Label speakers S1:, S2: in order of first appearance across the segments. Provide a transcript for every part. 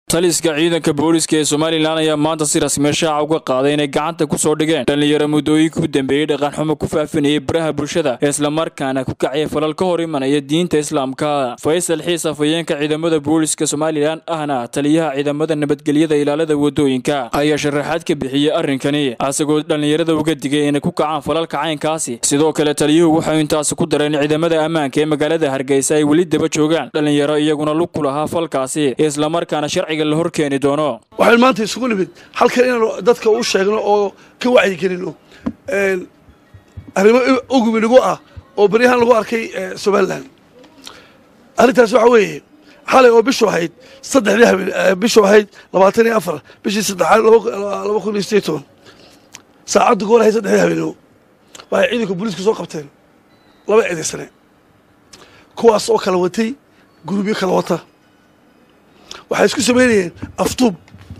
S1: taliska ciidanka booliska ee somalilan ayaa maanta si rasmiya shaaca uga qaaday inay gacanta ku soo dhigeen dhallinyaro muddooyinka u dambeeyey dhaqanxumo ku faafinayay baraha bulshada islamarkaana ku kacaya falal ka hor imanaya diinta islaamka faysal xiis afhayeenka ciidamada booliska somalilan ahna taliyaha ciidamada nabadgelyada ilaalada wadooyinka ayaa sharaxaad ka bixiyey arrinkani asagoo dhallinyarada uga digay inay ku kacaan falalka caynkaasi sidoo kale taliyuhu waxay intaasi ku dareen ciidamada ammaanka ee magaalada hargeysa ay weli daba joogaan dhallinyaro iyaguna lug ku lahaa falkaasi islamarkaana sharciga la hor keeni doono
S2: waxaynu maanta isugu nimid halkan inaanu dadka u sheegno oo ka wacyigelino arrimo ugubi nagu ah oo beryahaan lagu arkay somalilan arrintaas waxaa weeye xalay oo bishu ahayd saddexdii habeen bishu ahayd labaatan iyo afar bishii saddexaad laba kun iyo sideed toban saacaddu goor ahayd saddexdii habeenimo waxay ciidanka booliiska soo qabteen laba eedaysane kuwaas oo kala watay gurubyo kala wata waxay isku samaynayeen aftuub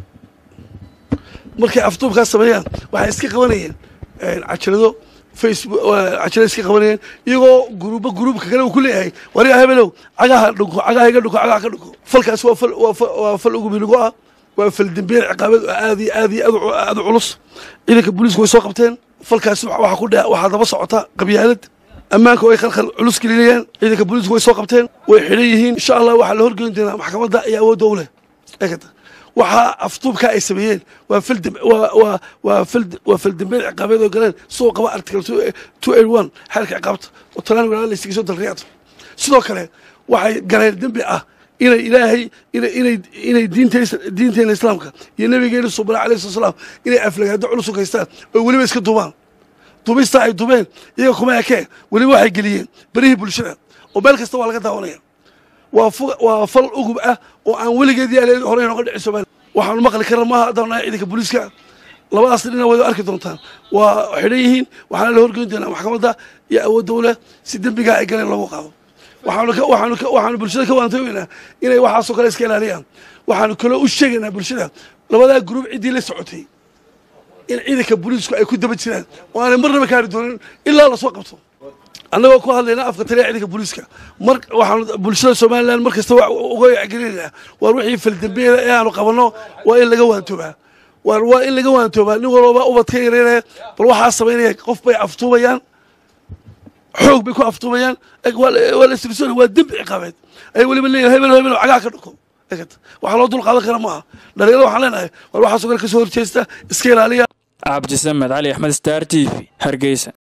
S2: markay aftuubkaas sameeyaan waxay iska qabanayeen cajalado facebook cajalada iska qabanayeen iyagoo guruba guruubka kale uu ku leeyahay wariga hebelow cagaha dhunko cagaha iga dhunko cagaha ka dhunko falkaas waa fal waa fal ugu miligo ah waa fal dembeer ciqaabeed oo aad iyo aad iyo aad u culus ciidanka booliisku way soo qabteen falkaasi waxaa ku dhe waxaa daba socota qabyaalad ammaanka oo ay khalkhal culus gelinayaan ciidanka booliisku way soo qabteen way xidhan yihiin insha allah waxaa la horgeyn doonaa maxkamadda iyo awoodda u leh eegata waxaa aftuubkaa ay sameeyeen waa faldem waa waa waa fald waa faldembeed ciqaabeed oo galeen soo qaba article two eight one xeerka ciqaabta oo talaan walaala laysiga soo dalriyaad sidoo kale waxay galeen dembi ah inay ilaahay inay inay inay diinta diinteena islaamka iyo nabigeena subana alayhi salatu salaam inay aflagaado culus u gaystaan oo weliba iska duubaan dubistaa ay dubeen iyaga kuma ekee weliba waxay geliyeen berihii bulshada oo meel kasta waa laga daawanaya waa waa fal ugub ah oo aan weligeedii al horey nooga dhici somalia waxaanu maqli karna maaha haddaan nahay ciidanka booliiska labadaas dhina wada arki doontaan waa xidhan yihiin waxaana la horgeyn doonaa maxkamadda iyo awoodda u leh si dembigaa ay galeen loogu qaado waxaanu waxaanu waxaanu bulshada ka waantoogeynaa inay waxaasoo kale iska ilaaliyaan waxaanu kaloo u sheegaynaa bulshada labadaa gruub ciddii la socotay in ciidanka booliisku ay ku daba jiraan oo aanay marnaba kaari doonin ilaa lasoo qabto annagoo ku hadlayna afka taliya ciidanka booliiska mar waxaanu bulshada somalilan mar kasta uga wacgelinaynaa waar wixii faldambeeda ee aanu qabanno waa in laga waantoobaa waar waa in laga waantoobaa nin walbaba ubadka yareynaya bal waxaa samaynaya qof bay aftuubayaan xoog bay ku aftuubayaan waa la istirsoon waa dembi ciqaabeed ay weliba leeyahay hebel hebel cagaha ka dhuko waxaa loo dul qaadan kara maaha dhalinyarada waxaan leenahay war waxaasoo kale ka soo horjeesta iska ilaaliya
S1: cabdisamed cali axmed star t v hargeysa